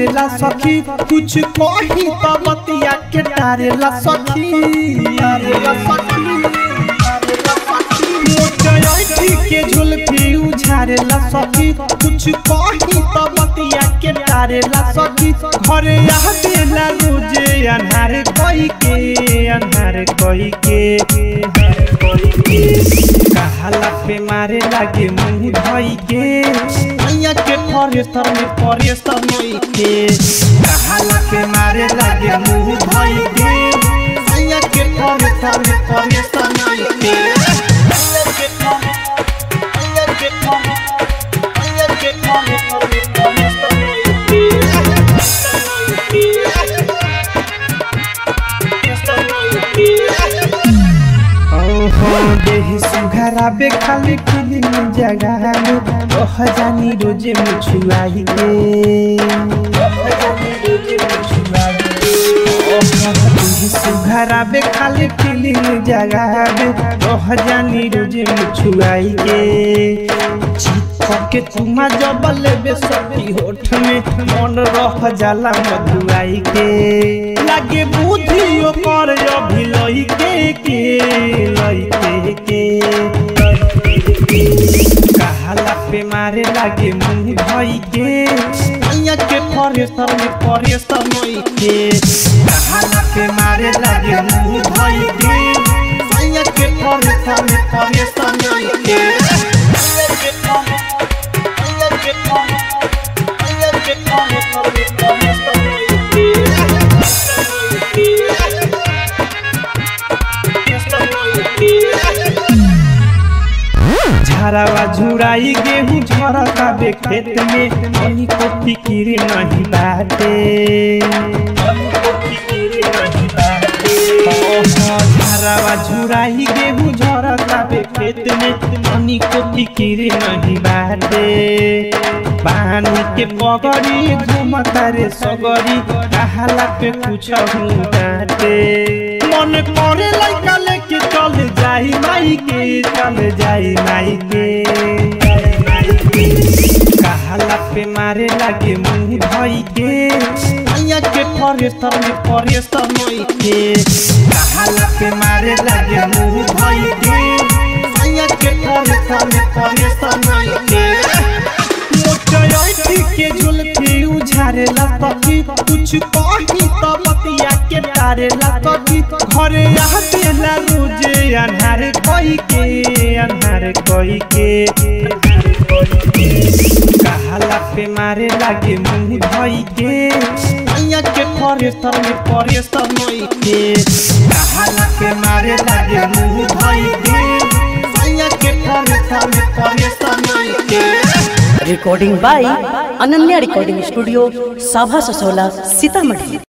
झारेला सखी कुछ कही तो बतिया के टारेला सखी टारेला सखी मोटयाई के झुलफी उझारेला सखी कुछ कही तो बतिया के टारेला सखी घरे आवेला रोजे अन्हार कोई के अन्हार कोई के अन्हार कोई के कहाला पे मारे लागे मुंह धोई के मैया के फरेस्तर में फरेस्तर नई के कहाला पे मारे लागे मुंह धोई के मैया के फरेस्तर में फरेस्तर नई के मैया के फरे- मैया के फरे- मैया के फरेस्तर में फरेस्तर नई के। फरेस्तर नई के। ओहो देहि सुघराबे खाली फिलिम जगावे ओह जानी रोजे मुछुआई के ओह जानी रोजे मुछुआई के ओह देहि सुघराबे खाली फिलिम जगावे ओह जानी रोजे मुछुआई के चित के तुमा जबल बे सखी होठ में मन रह जाला मधुआई के लागे बुद्धि ओकर अभिलई के के लई के के कहाला पे मारे लागे मुंह धोई के मैया के फरेस्तर में फरेस्तर नई के कहाला पे मारे लागे मुंह धोई के मैया के फरेस्तर में फरेस्तर नई के मैया के फरे- मैया के फरे- मैया के फरेस्तर में फरेस्तर नई के। झरावा झुराई गेहूं झरता बे खेत में मनी को फिकिर नहीं बाटे मनी को फिकिर नहीं बाटे ओहो, झरावा झुराई गेहूं झरता बे खेत में मनी को फिकिर नहीं बाटे पानी के पगड़ी घूमता रे सगरी कहाला पे कुछ हूँ बाटे मन करे लइका लेके चल जाई माई के चल जाई माई के कहाला पे मारे लागे मुंह धोई के मैया के फरेस्तर में फरेस्तर नई के कहाला पे मारे लागे मुंह धोई के मैया के फरेस्तर में फरेस्तर नई के मोटयाई के झुलफी उझारेला सखी कुछ कही तो बतिया के टारेला सखी घरे आवेला रोजे अन्हार कोई के अन्हार कोई के कहाला पे मारे लागे मुंह धोई के मैया के फरेस्तर में फरेस्तर नई के कहाला पे मारे लागे मुंह धोई के मैया के फरेस्तर में फरेस्तर नई के recording by Ananya recording studio साभा ससोला सीतामढ़ी